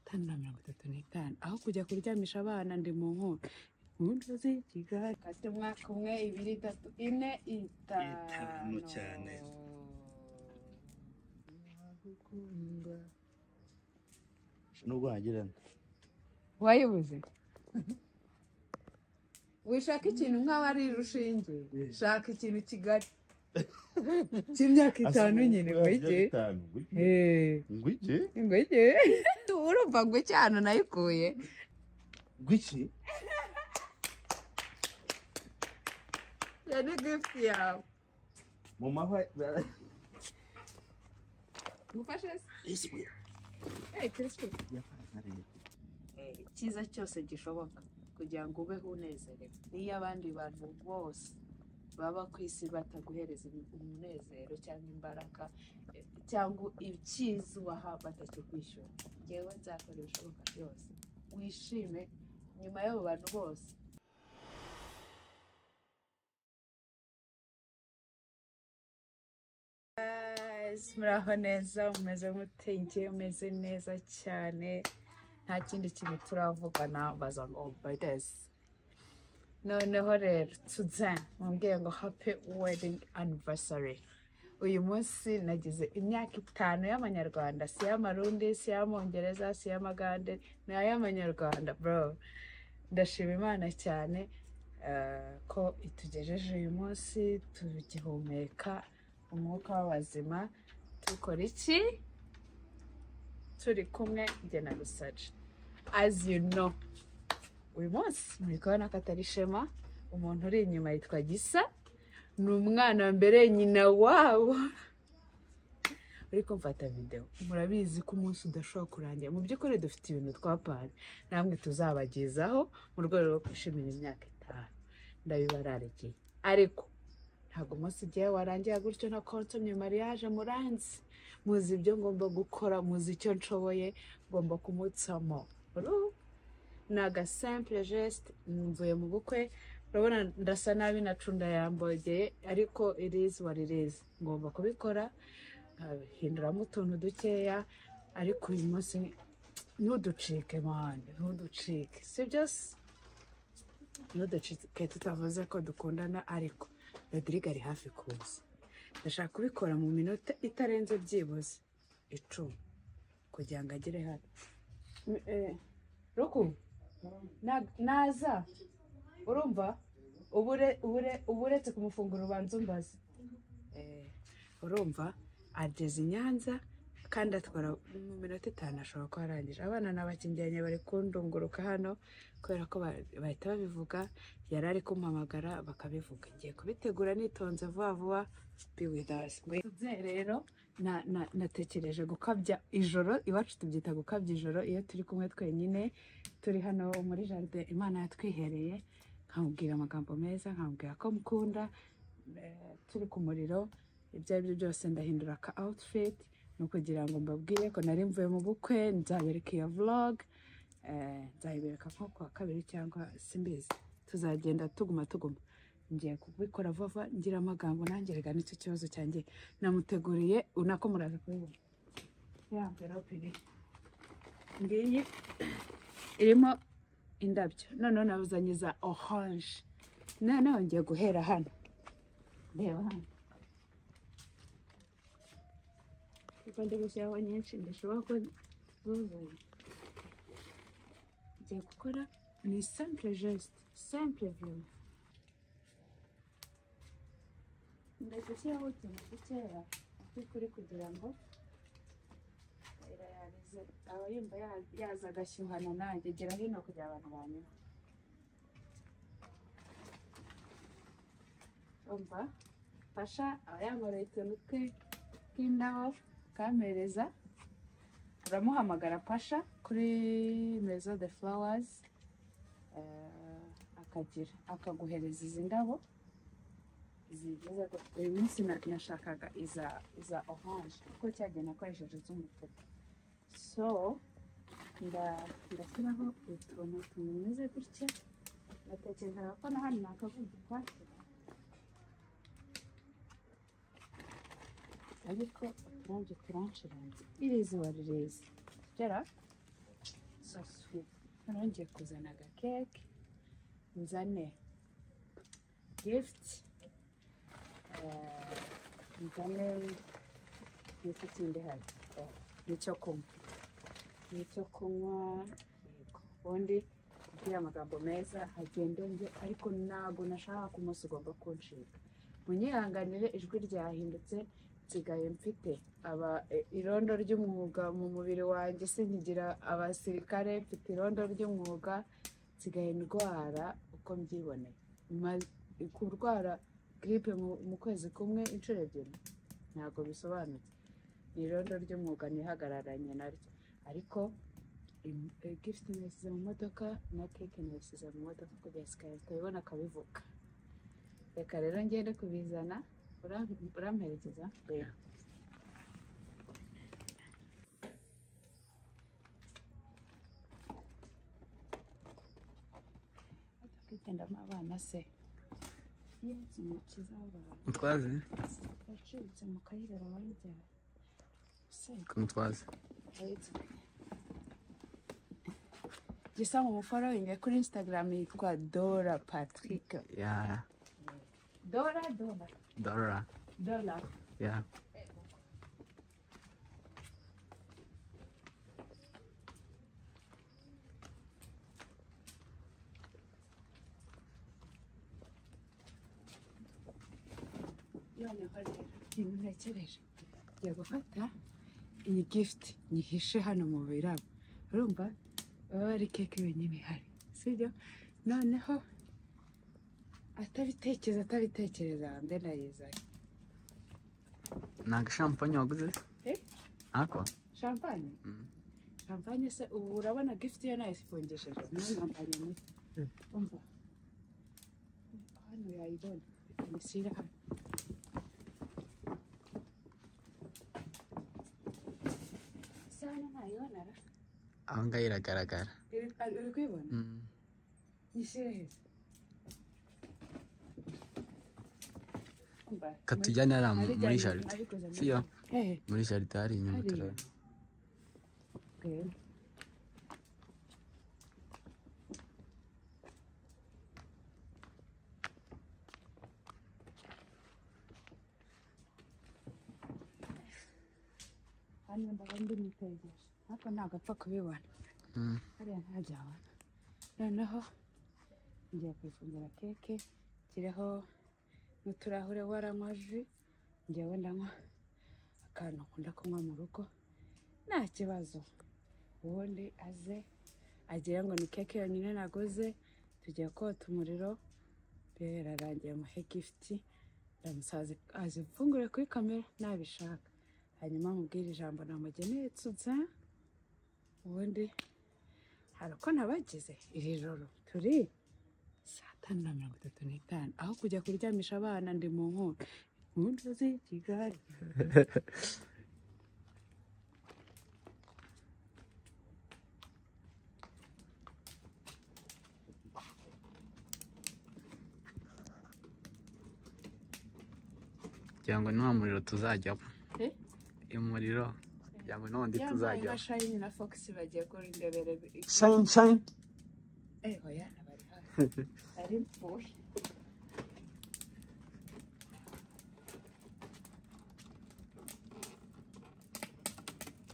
itanu na mirongo itatu n'itanu aho kujya kuryamisha abana ndi mu nkota impundu z'ikigali Kase umwaka umwe ibiri itatu ine itanu Itanu cyane. nubwo hagirana wayibuze wishaka ikintu nk'aho ari rushinge shaka ikintu kigali cy'imyaka itanu nyine wege ngwiki ingwege urumva ngo cyane nayikuye ngwiki yari gifuti yawe mu mahwa gufashe se Eh, Kristo, icyiza cyose gishoboka kugira ngo ubeho unezerewe niyo abandi bantu bose baba ku isi bataguhereza umunezero cyangwa imbaraga eh, cyangwa icyiza ubaha batakikwishyura ngewe nzakora ibishoboka byose wishime nyuma y'abo bantu bose Guys, muraho neza mumeze mute njye umeze neza cyane nta kindi kintu turavugana baza ngo obayidezi noneho rero tuze mubwiye ngo happy wedding anniversary uyu munsi nagize imyaka itanu y'amanyarwanda si y'amarundi si y'amongereza si y'amagande ni ay'amanyarwanda bro ndashima imana cyane eh, ko itugejeje uyu munsi tugihumeka umwuka w'abazima tukora iki turi kumwe njye na rusaje as you know uyu munsi muri kubona ko atari ishema umuntu uri inyuma yitwa gisa ni umwana wa mbere nyina wabo uri kumfata videwo murabizi ko umunsi udashobora kurangira mu by'ukuri dufite ibintu twapanye namwe tuzabagezaho mu rwego rwo kwishimira imyaka itanu ndabibararikiye ariko ntabwo umunsi igihe warangira gutyo na konsomye mariage muranzi muzi ibyo ngomba gukora muzi icyo nshoboye ngomba kumutsamo Uruhu. ni agasimple geste mvuye mu bukwe urabona ndasa nabi nacunda yambogeye ariko irizi waririzi ngomba kubikora nkahinduramo utuntu dukeya ariko uyu munsi ntuducike mani ntuducike si byose ntuducike tutavuze ko dukundana ariko rodrigue ari hafi kuza ndashaka kubikora mu minota itarenze byibuze icumi kugira ngo agere hano M- eh, ruku na- naza urumva uba ure- uba ure- uba uretse kumufungura ubanza umbaze Eh, urumva ageze i nyanza kandi atwara mu minota itanu ashobora kuba arangije abana ni abakingiranye bari kundunguruka hano kubera ko ba- bahita babivuga yari ari kumpamagara bakabivuga ngiye kubitegura nitonze vuba vuba be with us tubye rero na- na- natekereje gukabya ijoro iwacu tubyita gukabya ijoro iyo turi kumwe twenyine turi hano muri jaride imana yatwihereye nkamubwira amagambo meza nkamubwira ko mukunda eh, turi ku muriro ibyo ari byo byose ndahindura aka outfit ni ukugira ngo mbabwire ko nari mvuye mu bukwe nzabereka iyo vlog eh, nzayibereka nko ku wa kabiri cyangwa simbizi tuzagenda tuguma tuguma ngiye kubikora vuba vuba ngira amagambo nanjye rega nicyo kibazo cyanjye namuteguriye unako muraza kubibona ya mverope iri ngiyi irimo indabyo noneho nabuzanye za oranje noneho ngiye guhera hano reba hano kuko ndi gushyiraho nyinshi ndashobora ko zuzura ngiye gukora ni simple geste simple view ngiye gushyiraho utuntu dukeya mu by'ukuri kugira ngo irayarize aba yumva ya- yaza agashyuhana nanjye gera hino kugira abantu banyura umva fasha aba yambaye utuntu twe tw'indabo kamereza uramuhamagara pasha kuri mezo de furawazi akagira akaguhereza izi ndabo izi nziza rwose. uyu munsi na- nashakaga iza iza oranje kuko cyagiye nakoresheje iz'umutuku so nda- ndashyiraho utuntu tumeze gutya natekerezaga ko na hano nakavugirwa ariko uturabyo turanshiranye iri zuba rireze gera sasuye noneho ngiye kuzana agakeke nzane gift eh, nzane gift kindi hano Oh, n'icyo kunywa n'icyo kunywa yego ubundi kugira amagambo meza agende njye ariko ntabwo nashaka ko umunsi ugomba kunshinga munyihanganire ijwi ryahindutse nsigaye mfite aba eh, irondo ry'umwuga mu mubiri wanjye sinkigira abasirikare mfite irondo ry'umwuga nsigaye ndwara uko mbyiboneye Ma- kurwara giripe mu- mu kwezi kumwe inshuro ebyiri ntabwo bisobanutse ni irondo ry'umwuga nihagararanye naryo ariko im- eh, gift nayisize mu modoka na keke nayisize mu modoka kugeza sikariye tukabibona akabivuga reka rero ngende kubizana Uram- uramperekeza kwigendamo abana se yesu mukiza w'abantu Mutwaze, yacitse mu kayira barajya se mutwaze. gisa mu muforowinge kuri instagram yitwa dora patrick Ya, dora dora Dora. dora Ya. noneho rero ibintu ntekereje ngiye gufata iyi gift nyihishe hano mu birabo urumva baba ari keke wenyine ihari sibyo noneho atabitekereza atabitekereza mbe nayizanye Ni agashampanye waguze? Eh? Ako? shampanye Mm. shampanye se ubu urabona gift yo nayo ifungishije nayo shampanye ni Mm. umva hano yayibona imisira hano se hano ntayibona ra Aho ngaho iragaragara. iri ari- uri kuyibona Mm. ishyire heza Umva, Katujyane hariya mu- narijyanye- muri jaride. nabikoze muri Siyo? jaride. Eh, Muri jaride hari inyuma hariya. turabona. Eh. hano ndaba ndi mutegereje ariko ntabwo apfa kubibona Mm. hariya ntabyabona noneho ngiye kuyifungira keke nshireho n'uturahure waranywa ji njyewe ndanywa akantu akunda kunywa mu rugo nta kibazo ubundi aze agira ngo ni keke yonyine naguze tugiye kota umuriro birarangiye muhe gifuti ndamusaza azifungure kuri kamera nabishaka hanyuma amubwire ijambo namugeneye tuza ubundi hari uko nabagize iri joro turi saa tanu na mirongo itatu n'itanu aho kujya kuryamisha abana ndi mu nkuru mu nzu z'i kigali Kugira ngo n'uwo muriro tuzajyamo. Eh? Uyu muriro. Kugira ngo n'undi yambaye tuzajyamo. nka shayini na foxy bagiye kurindebera Shine, shine. Eh, oya, abari hafi. Ari mpfuye.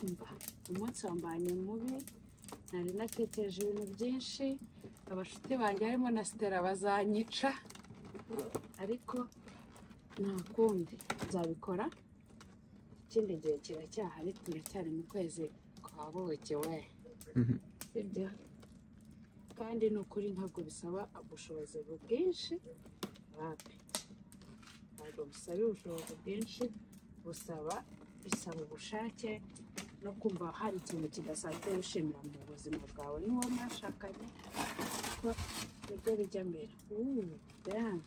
Umva, umunsi wambaye mubi nari natekereje ibintu byinshi abashuti banjye harimo na sitera bazanyica ariko nta kundi nzabikora ikindi gihe kiracyahari turacyari mu kwezi kwa bukiwe Mhm. sibyo kandi ni ukuri ntabwo bisaba ubushobozi bwinshi rapi ntabwo bisaba ubushobozi bwinshi busaba bisaba ubushake no kumva hari ikintu kidasanzwe wishimira mu buzima bwawe n'uwo mwashakanye ko nibyo bijya mbere Uuu, damn.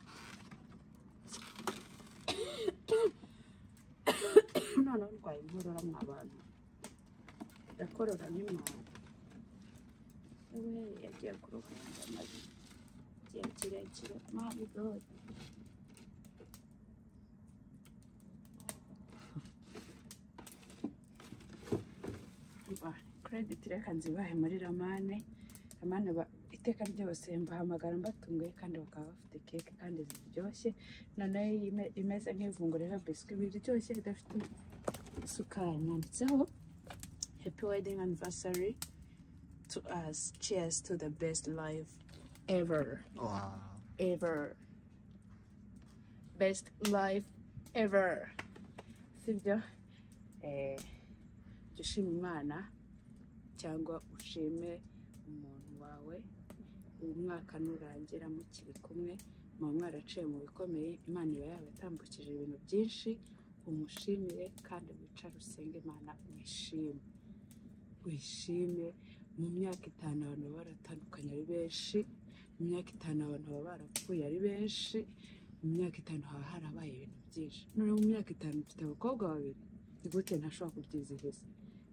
noneho ndwaye inkorora mu abantu ndakorora n'imana we yagiye kuruhura amabi igihe kirekire mabi gode credit reka nzibahe muri ramane ramane ba- iteka ryose mbahamagara mbatunguye kandi bakaba bafite keke kandi ziryoshye noneho iyi ime- imeze nk'ivunguro rero biswi biryoshye idafite isukari nanditseho happy wedding anniversary to us cheers to the best life ever Wow. ever. Best life ever. Sibyo? Eh, jya ushima Imana cyangwa ushime umuntu wawe. Uyu mwaka nurangira mukiri kumwe, muba mwaraciye mu bikomeye, Imana iba yabatambukije ibintu byinshi, umushimire kandi wicare usenge Imana wishime. Wishime mu myaka itanu abantu baba baratandukanye ari benshi, mu myaka itanu abantu baba barapfuye ari benshi mu myaka itanu haba harabaye ibintu byinshi noneho mu myaka itanu mfite abakobwa babiri ni gute ntashobora kubyizihiza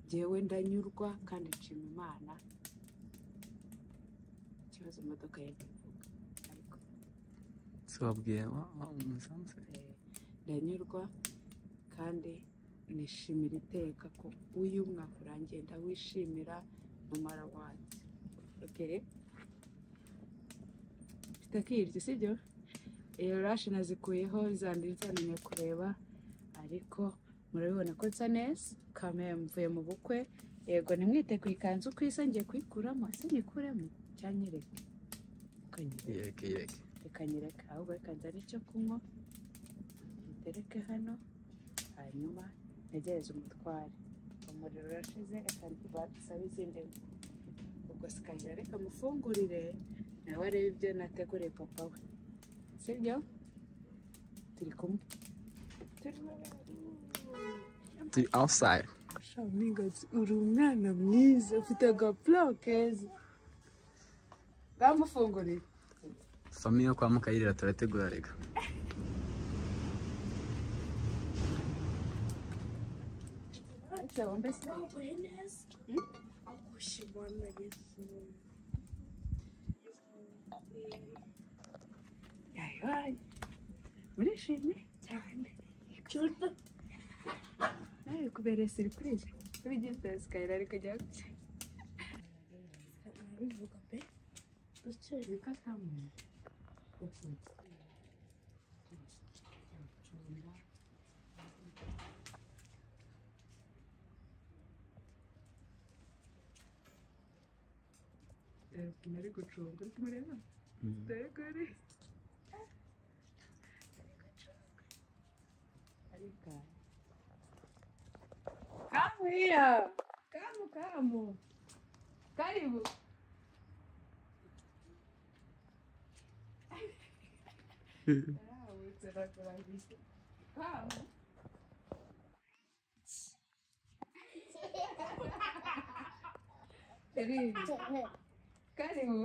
jyewe ndanyurwa kandi nshima imana ikibazo imodoka yenda ivuga ariko Se wabwiye wa wa umusanzu? eh, ndanyurwa kandi nishimira iteka ko uyu mwaka urangiye ndawishimira no mara wanjye okay mfite akiryo sibyo iyo rashi nazikuyeho zandi zananiye kureba ariko murabibona ko nsa neza kame mvuye mu bukwe yego nimwite ku ikanzu ku isa ngiye kuyikuramo ese nyikuremo cyangwa nyireke ukanyereka Yeke yeke. ikanyereka ahubwo reka nzane icyo kunywa itereke hano hanyuma ntegereze umutware umuriro urashize reka badusabe izindi ngo ubwo sikanyira reka mufungurire nawe arebe ibyo nateguriye papa we sibyo turi kumwe turi kumwe Turi outside. Amigos, uri umwana mwiza ufite agapuro keza bamufungurire Famiye yo kwa Mukayirira turategura reka. Ariko mbese Akure neza. Hmm? Akushimana Yesu. yayibaye murishimye Cyane. Cyuta. nawe kubereye siripurize bigize sikayira ariko jya Bivuga pe. Dutsere. nari gucunga uri kumureba dore gore ariko kamu iya kamu kamu karibu Karahawitse, rakurahise. kamu karibu karibu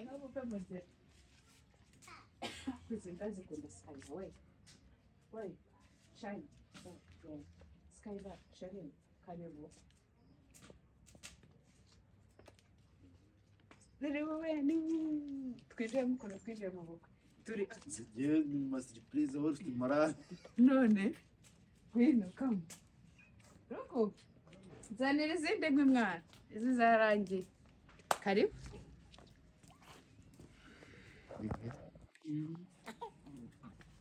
Nabo bamaze kwizinda zikunda sikayira we we shayini sikayira shayini karebo zirimo bene twinjiye mu kuntu twinjiye mu bukwe turi Zigiye mu masiripurize wowe ufite morale. none ngwino kamu ruku nzanira izindi nkwe mwana izi zarangiye karibu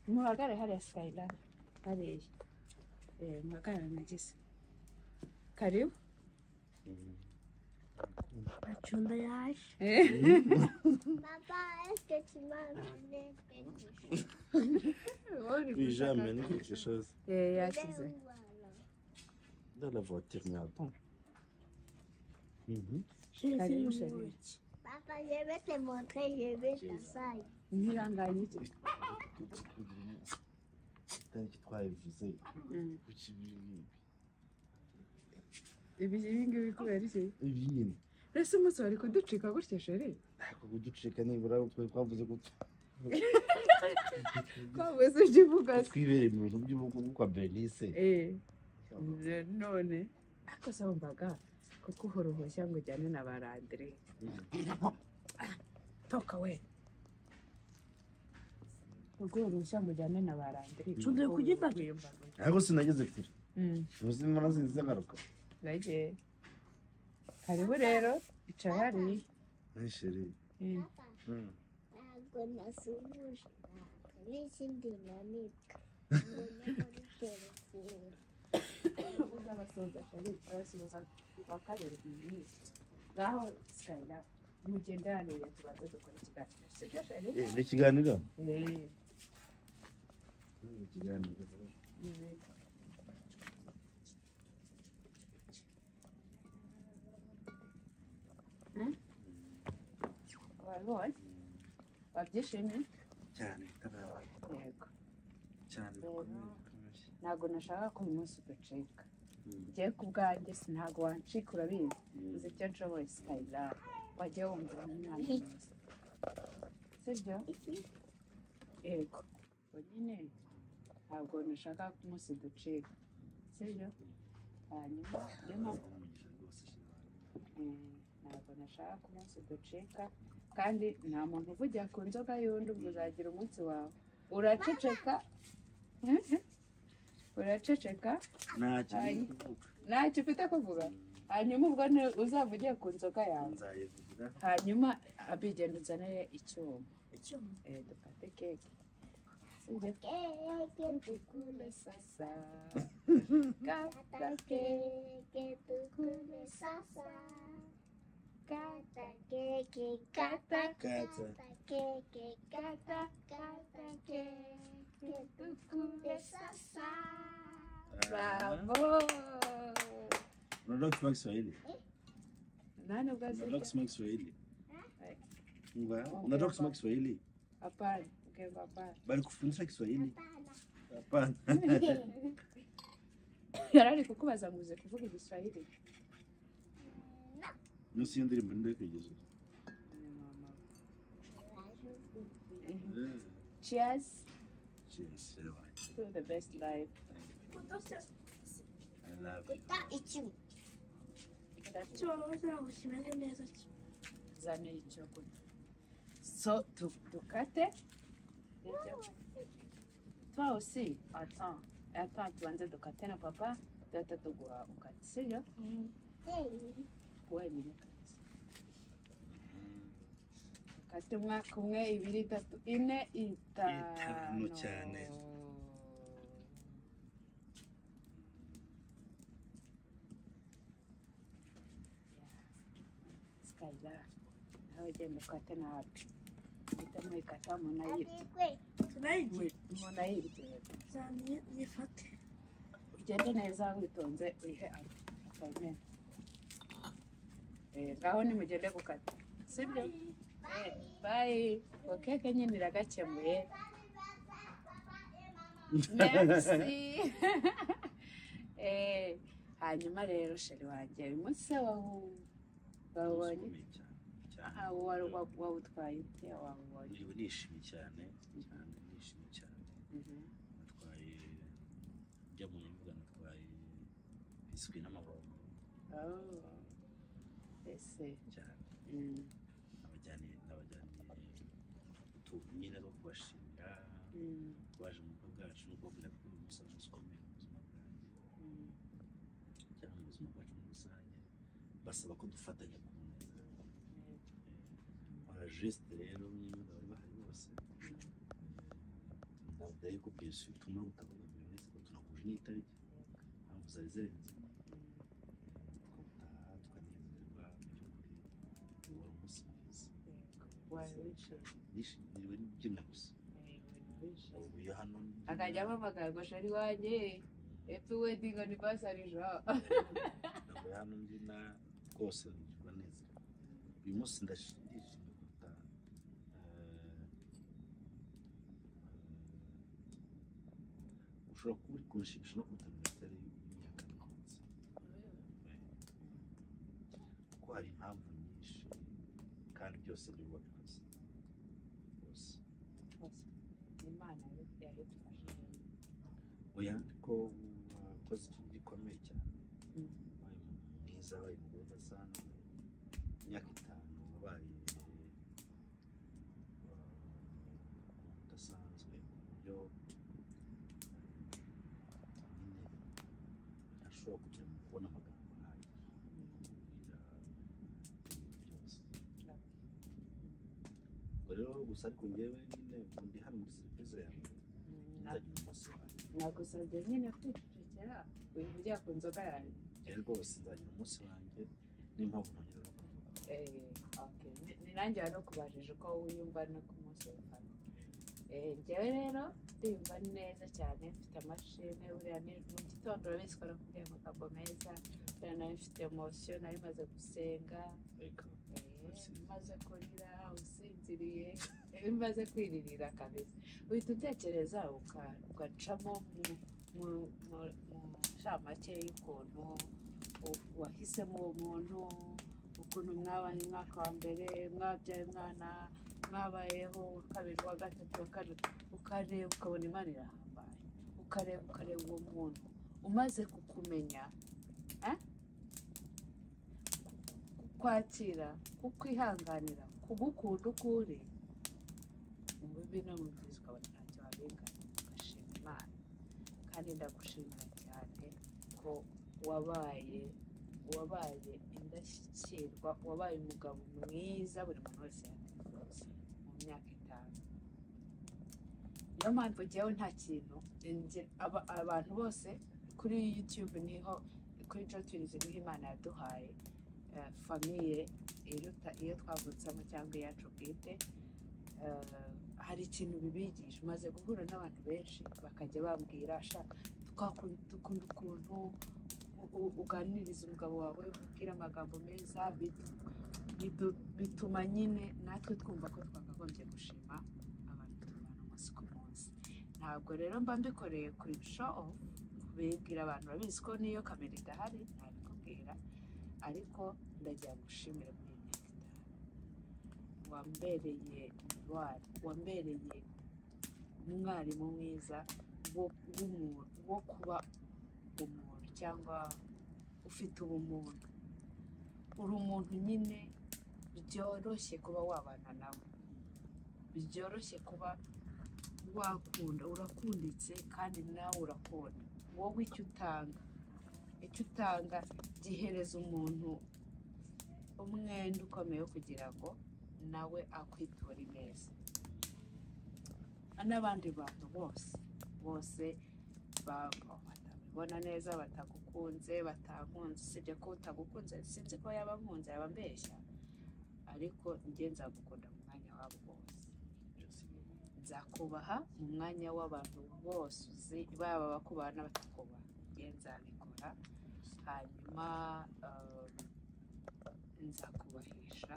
muhagare hariya sikayira hariya Eh, muhagarare nagize karibu Matunda yaje. Eh, Papa, est-ce que tu m'as amené quelque chose? uri Oui, gushaka- jamais, non, quelque chose. Eh, yashyize Ou alors? Dans la voiture, mais attends. Mhm. karibu sharira Papa, je vais te montrer, je vais ta salle. ntihanganye icyo Tariki twabivuze Mm. ku kibiri- ibi ibingibi kubera iki ibi nyine ese umunsi wari kuducika gutya sheri ntabwo kuducika nibura twari twavuze ko twabuze ujya uvuga se twibereye mu bintu by'ubukungu kwa bernice Eh, none ariko sambaga kuko uhora uhushya ngo ujyane na ba Landry. toka we urwego rushya mujyane na barandire Tugiye kugifata ariko sinageze kure ubuzima nazinze ngaruka nagiye hariho rero icara hariya nisheri Mm. ntabwo nasumbuje n'ikindi nanitwa uzabasoza cyane urasubiza bakareba ibintu ngaho sayira mugendane tubanza dukora ikiganiro sibyo shari Eh, ni ikiganiro Eh, Ni ikiganiro eh. Wabibonye? wabyishimiye cyane karabaye yego cyane bikomeye, ntabwo nashaka ko uyu munsi udacika njyewe ku bwanjye si ntabwo wancika urabizi uzi icyo nshoboye sitayira wajya wumva umwana sibyo yego ubwo nyine ntabwo nashaka ko umunsi ducika sibyo hanyuma niyo mpamvu eh, ntabwo nashaka ko umunsi ducika kandi nta muntu uvugira ku nzoga y'undi ubwo uzagira umunsi wawe uraceceka uraceceka nta Ay. kintu kuvuga ntacyo ufite kuvuga hanyuma ubwo ni- uzavuge ku nzoga yawe nzayivugira hanyuma abigenda uzanire icyuma Eh, dufate keke sibyo keke dukure sasa kata sata keke keke dukure sasa kata keke kata Kata. kata keke kata kata keke dukure sasa bravo unaona kusema Kiswahili nani ubwo unajua azirya kusema Kiswahili Eh. Unga- unajua kusema Kiswahili apana ubwemba apana bali kufundisha Kiswahili hapana hapana yarari kukubaza ngo uzi kuvuga igiswahili nusu yindi ndirimbo ndio kugeza cheers cheers everyone. to the best life i love you guta icyuma zamira icyo kurya so du- dukate ibyo toi aussi attends attends tubanze dukate na papa duhita tuguha ukate sibyo wenyine ukate ukate umwaka umwe ibiri itatu ine itanu Itanu cyane. sikayira nawe genda ukate nabi uhita mwikata umuntu ayirya abigwe Tonight, umuntu ayirya Zani, you fuck. ugende neza witonze wihe apayimenti ngaho nimugende gukata sibyo Eh, bayi ngo keke nyine iragakemuye merci Eh, hanyuma rero sheri wanjye uyu munsi se wawu wawubonye Nishimiye cyane, cyane. Ah, wa- wa- wawutwaye ute wawubonye Niriwe nishimye cyane cyane nishimye cyane Mhm. natwaye njya mu mbuga natwaye biswi n'amabombo Oh. ese cyane mm, abajyaniye n'abajyaniye utumira two kubashimira mm, baje mu bukwe bwacu no kubabwira ko uyu musanzu ukomeye mu buzima bwanjye mm. cyangwa mu buzima bwacu muri rusange basaba ko dufatanya ku neza bara jesite rero nyine bari bahari bose ndavuga yuko biswi tuma butavuga buri wese ko tunahuje n'itariki impamvu zari zirenze twataha tukanezerwa by'ukuri wari umunsi mwiza Wari wicaye. nishimiwe n'ibyina gusa ubu hano akajya ampamagara ngo shari wanjye happy wedding anniversary jo ntabwo hano mbyina rwose nkumva neza uyu munsi ndashi- ndishimye kuruta eh, eh, ushobora kuba uri kunshimisha no kuruta minisiteri y'imyaka nakunze kuko hari impamvu nyinshi kandi byose niwe wabikoze byose imana yadufashe oya ariko wakoze ikintu gikomeye cyane Mm. wabaye umuntu mwiza wabaye umugore udasanzwe imyaka itanu wabaye eh, udasanzwe ushobora kujya mu kubona amagambo nk'ayo Kugira byose ubwo rero gusa ariko njyewe nyine ndi hano muri serivisi yanjye nzagira umunsi wanjye nagusabye nyine kwicecekera wivugira ku nzoga yanjye njyewe rwose nzagira umunsi wanjye n'impamvu nongera kuvuga Eh, okay. Ni- ni nanjye wanakubajije uko wiyumva no ku munsi w'ifata Eh, njyewe rero ndiyumva neza cyane mfite amashini buriya ni mu gitondo urabizi ko nakubwiye amagambo meza buriya nari mfite emosiyo nari maze gusenga reka maze kurira usinziriye maze kwiririra kabisa uhita utekereza uka- ugacamo mu- mu- mu- mu ncamake y'ukuntu u- wahisemo uwo muntu ukuntu mwabaye umwaka wa mbere mwabyaye umwana mwabayeho uwa kabiri uwa gatatu uwa kane ukareba ukabona imana irahambaye ukareba ukareba uwo muntu umaze kukumenya eh? kukwakira kukwihanganira kugukunda uko uri mu bibi no mu byiza ukabona ntacyo wabinganya ugashima imana kandi ndagushimira cyane ko wabaye wabaye indashyikirwa wabaye umugabo mwiza buri muntu wese yakwifuza mu myaka itanu niyo mpamvu njyewe nta kintu njye aba- abantu bose kuri youtube niho kuri jotirizi niho imana yaduhaye eh, famiye iruta iyo twavutsemo cyangwa iyacu bwite eh, hari ikintu bibigisha umaze guhura n'abantu benshi bakajya bambwira "Sha, twakunda dukunda ukuntu u- u- uganiriza umugabo wawe umubwira amagambo meza bitu- bidu- bituma nyine natwe twumva ko twakagombye gushima abantu tubana umunsi ku munsi ntabwo rero mba mbikoreye kuri show bibwira abantu babizi ko niyo kamera idahari ntabikubwira ariko ndagira ngushimire muri iyi myaka itanu wambereye intwari wambereye umwarimu mwiza wo w'umuntu wo kuba umuntu cyangwa ufite ubumuntu uri umuntu nyine byoroshye kuba wabana nawe byoroshye kuba wakunda urakunditse kandi nawe urakunda wowe icyo utanga icyo utanga gihereza umuntu umwenda ukomeye wo kugira ngo nawe akwitura ineza n'abandi bantu bose bose baba batabibona neza batagukunze batankunze usibye ko utagukunze sinzi ko yaba ankunze yaba ambeshya ariko njye nzagukunda mu mwanya wabo bose nzakubaha mu mwanya w'abantu bose uzi baba abakubaha n'abatakubaha njye nzabikora hanyuma eh, nzakubahisha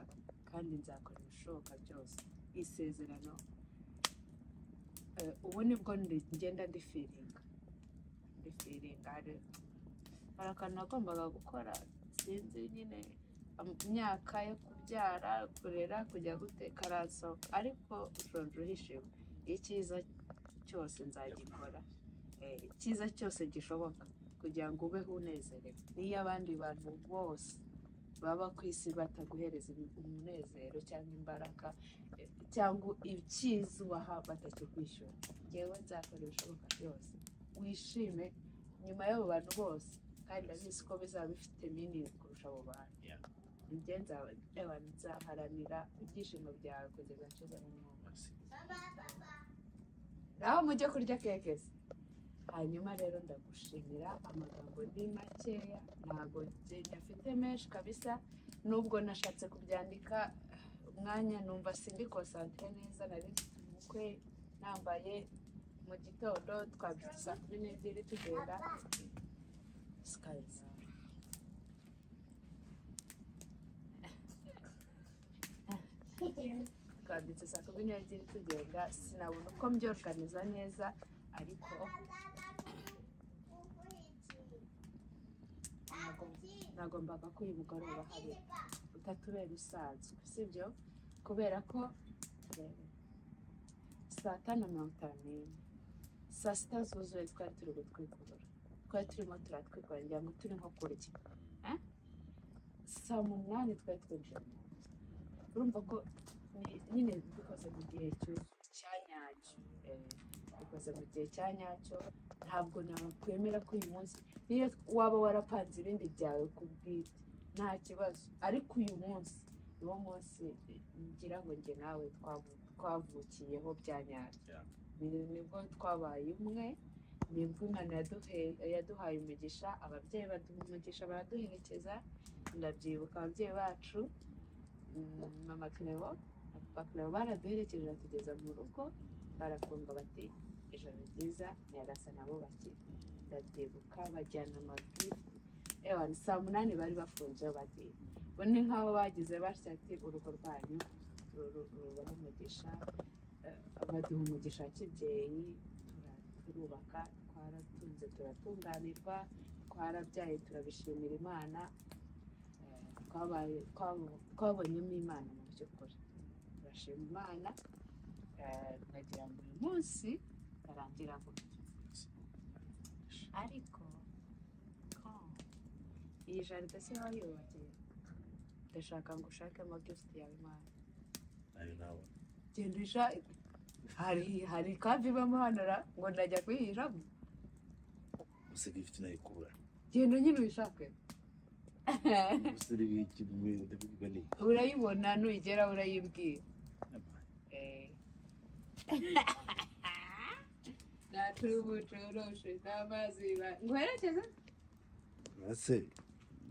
kandi nzakora ibishoboka byose isezerano eh, ubu nibwo ndi- ngenda ndifiringa ndifiringa hari hari akantu nagombaga gukora sinzi nyine am- imyaka yo kubyara kurera kujya guteka arasohoka ariko ushonje uhishiwe icyiza cyose nzagikora Eh, icyiza cyose gishoboka kugira ngo ubeho unezerewe n'iyo abandi bantu bose baba ku isi bataguhereza umunezero cyangwa imbaraga eh, cyangwa icyiza ubaha batakikwishyura ngewe nzakora ibishoboka byose wishime nyuma y'abo bantu bose kandi ndabizi ko bizaba bifite minini kurusha abo bantu Yeah. njye nzaba abantu nzaharanira ibyishimo byawe kugeza nshyize mu mwuka naho mujye kurya keke se hanyuma rero ndagushimira amagambo ni makeya ntabwo njye nyafite menshi kabisa nubwo nashatse kubyandika umwanya numva sindikosantire neza nari mfite umukwe nambaye mu gitondo twabyutse saa kumi n'ebyiri tugenda sikariza twabyutse saa kumi n'ebyiri tugenda sinabona uko mbyorganiza neza ariko nagombaga ko uyu mugoroba hari utatubera usanzwe sibyo kubera ko eh, saa tanu na mirongo itanu n'imwe saa sita zuzuye twari turi gutwikurura twari turimo turatwikorera ngira ngo turi nko kurya Eh? saa munani twari twinjiye mu nzu urumva ko ni- nyine dukoze mu gihe cyu- cya nyacyo Eh, tukabikoza mu gihe cya nyacyo ntabwo nakwemera ko uyu munsi niyo waba warapanze ibindi byawe ku bwite nta kibazo ariko uyu munsi niwo munsi ngira ngo njye nawe twavu- twavukiyeho bya nyabyo Yeah. Ni- nibwo twabaye umwe nibwo imana yaduhe- yaduhaye umugisha ababyeyi baduha umugisha baraduherekeza ndabyibuka ababyeyi bacu mm, mama Cleo na papa Cleo baraduherekeje batugeza mu rugo barafunga bati ijoro ryiza nyagasana abubakira ndabyibuka bajyana amabwiriza ewa ni saa munani bari bafunze bati bo ni nk'abo bagize batya ati urugo rwanyu rubaha umugisha eh, baduha umugisha wa kibyeyi tura- turubaka twaratunze turatunganirwa twarabyaye turabishimira imana eh, twabaye- twabo- twabonyemo imana mu by'ukuri turashima imana eh, nagira ngo uyu munsi arangira gutya ariko ko iyi jaride se wayubakiye ndashaka ngo ushakemo gifuti yawe imana nayo nawe genda ushake hari hari kandi ibamo hano ra ngo ndajya kuyihiramo gusiga ifite inayikura genda nyine uyishake gusiga ikintu mu bintu biboneye urayibona nugera urayibwira nta tubu coroshe nta mazi ba- nguherekeze ese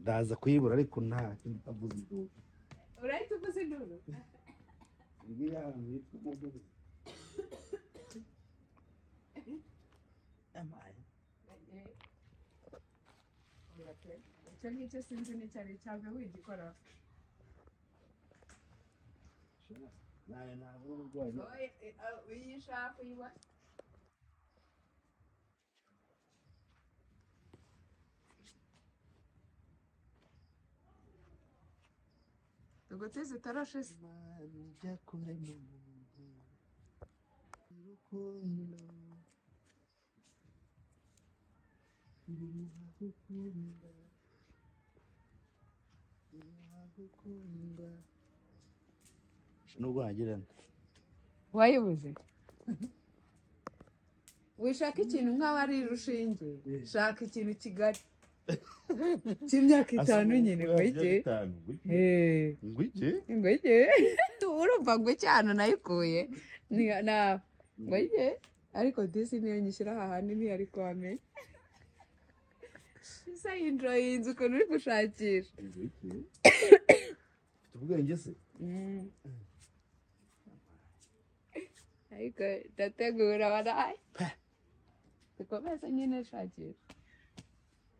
ndaza kuyibura ariko nta kindi avuze induru urahita uvuza induru ibi yahantu yitwa umudugudu amaye icyo ngicyo sinzi n'icyo ari cyo ntabwo wigikoraho nayo ntabwo urwaye uyishaka uyiwa tugutse zitoroshe se imana ijya kure mu muntu urukundo uragukunda uragukunda nubwo hagirana wayibuze wishaka ikintu nk'aho ari rushinge shaka ikintu kigali cy'imyaka itanu nyine wege ngwiki ingwege urumva ngo cyane nayikuye Ni- na ngwege ariko disi niyo nyishyira aha hantu ntiyari kwame isa yinjiye iyi nzu ukuntu uri gushakisha ngwiki ufite ubwenge se ariko ndategura baraye dukomeze nyine shakisha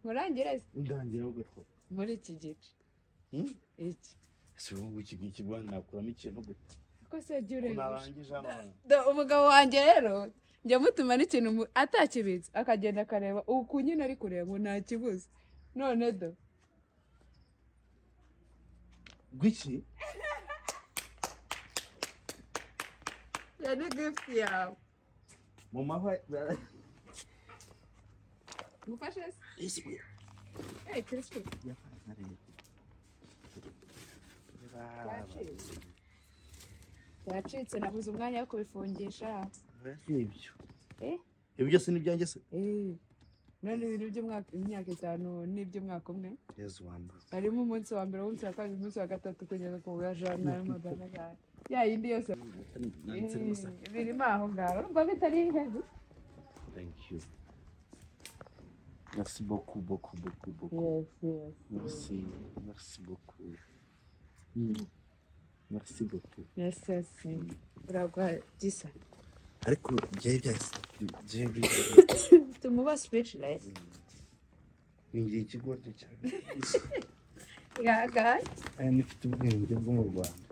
murangire se undangira ahubwo two muri iki gice Hmm? iki ese ubu ngubu iki ngiki bwana nakuramo ikintu gute ko se jya Ko urebesha narangije hano Do- umugabo wanjye rero njya mutuma n'ikintu mu- atakibitse akagenda akareba uku nyine ari kureba ubu nta kibuze none do ngwiki iyo ni gifuti yawe mu mahwa gufashe se eyi kirisitu yacitse nabuze umwanya wo kubifungisha nibyo Eh? ibyo byose ni ibyanjye se Eh, none ibintu by'umwaka imyaka itanu n'iby'umwaka umwe yezu wambaye harimo umunsi wa mbere umunsi wa kabiri umunsi wa gatatu kugeza ku wa jana magana ane ya yindi yose nanditse neza eh, birimo aho ngaho urumva bitari hejuru thank you merci beaucoup beaucoup beaucoup beaucoup yes yes merci merci beaucoup Mm. merci beaucoup yes yes uragwa gisa ariko byari byahise byari byahise tumuba speechless binjye ikigoryi cyane yaga aya nifite ubwenge bwo mu rwanda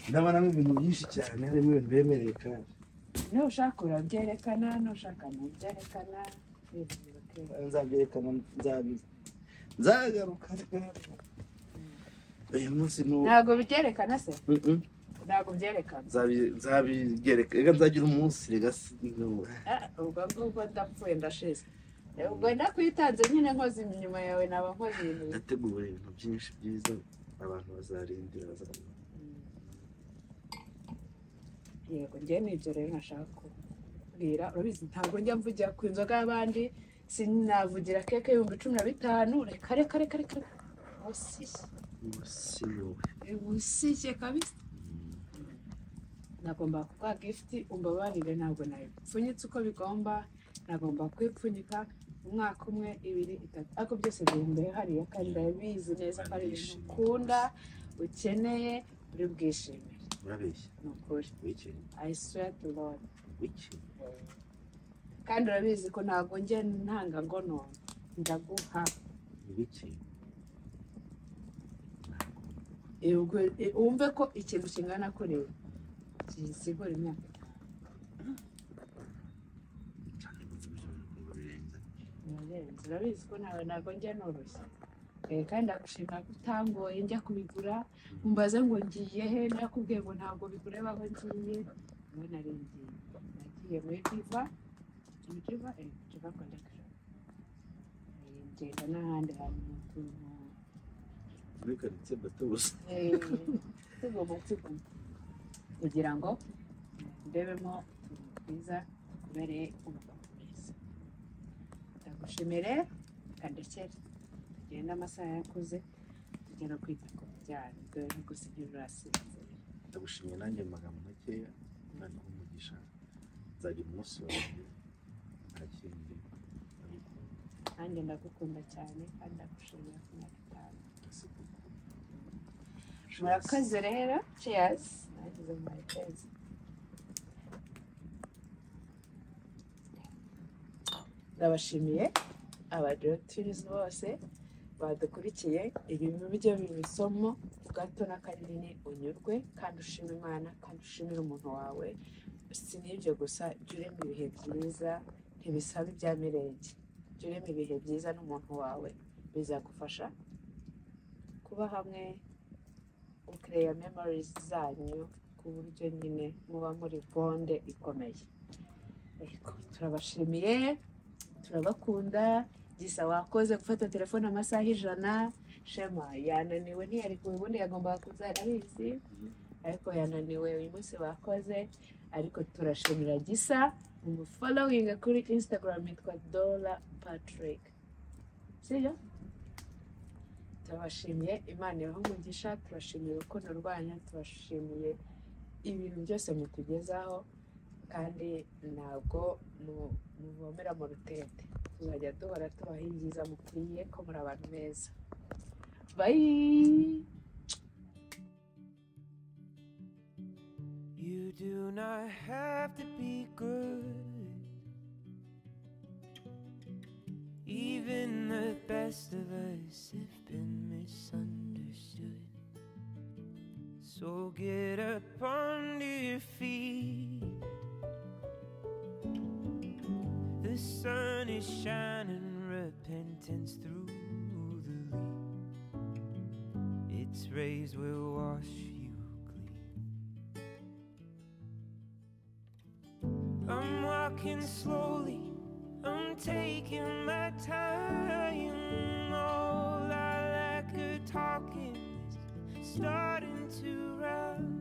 ndabonamo ibintu byinshi cyane harimo ibintu bemereye kandi ntushaka urabyerekana ntushaka ntubyerekana ibintu birakeye. nzabyerekana nzabizi nzagaruka uyu munsi ni uwo ntabwo byerekana se Mm, mm. ntabwo byerekana Nzabi- nzabigereka reka nzagira umunsi reka si Ah, ubwo ngubwo ndapfuye ndashize ubwo nakwitanze nyine nkoze inyuma yawe naba nkoze ibintu bibi. ndategura ibintu byinshi byiza abantu bazarindira bazarindira yego njyewe ni ibyo rero nashaka kubwira urabizi ntabwo njya mvugira ku nzoga y'abandi sinavugira keke y'ibihumbi cumi na bitanu reka reka reka reka ubusishye si wowe ubusishye kabisa nagomba kuguha gifuti umbabarire ntabwo nayipfunyitse uko bigomba nagomba kwipfunyika umwaka umwe ibiri itatu ariko byose biri imbere hariya kandi ndabizi neza ko ari ibintu ukunda ukeneye uri bwishimire urabeshya ni ukuri wikiri I swear to Lord wikiri kandi urabizi ko ntabwo njye ntanga ngo none ndaguha wikiri Eh, ubwo, eh, wumve ko ikintu kingana kureba kisigura imyaka cyane kuko birenze birarenze urabizi ko nawe ntabwo njya noroshye Eh, kandi ndagushimira ko utangoye njya kubigura umbaze ngo ngiye he nakubwiye ngo ntabwo bigureba aho ngiye nawe narengeye nagiye muri diva muri diva eh, diva rwanda club. Eh, ngenda n'ahandi hantu mu tuntu muri karitsiye bato gusa tugomba tugomba kugira ngo ndebemo utuntu twiza tubereye umugabo mwiza ndagushimire kandekere tugenda amasaha yakuze tujya no kwita ku bijyanye dore no gusigira urasinzira ndagushimiye nanjye mu magambo makeya noneho umugisha nzagira umunsi wanjye nta kindi ndagukunda nanjye ndagukunda cyane kandi ndagushimira ku myaka itanu murakoze rero cheers nagize mu mayitezi ndabashimiye abadiregitirizi bose badukurikiye ibi bijya biba isomo gato na kanini unyurwe kandi ushima imana kandi ushimire umuntu wawe si n'ibyo gusa jya urema ibihe byiza ntibisaba ibya mirenge jya urema ibihe byiza n'umuntu wawe bizagufasha kuba hamwe ukireya memorizi zanyu ku buryo nyine muba muri bonde ikomeye Yego, turabashimiye turabakunda gisa wakoze gufata telefone amasaha ijana shema yananiwe ntiyari ubundi yagombaga kuza arabizi ariko yananiwe uyu munsi bakoze ariko turashimira gisa umufolowinga kuri instagram yitwa dola patrick sibyo turabashimiye imana ibahe umugisha turashimiye urukundo rwanyu turashimiye ibintu byose mutugezaho kandi ntabwo mu- muvomera mu rutete tuzajya duhora tubaha ibyiza mukwiye ko muri abantu beza bayi You do not have to be good. Even the best of us have been misunderstood. So get up onto your feet. The sun is shining repentance through the leaves. Its rays will wash you clean. I'm walking slowly, I'm taking my time. All I like are talking is starting to run.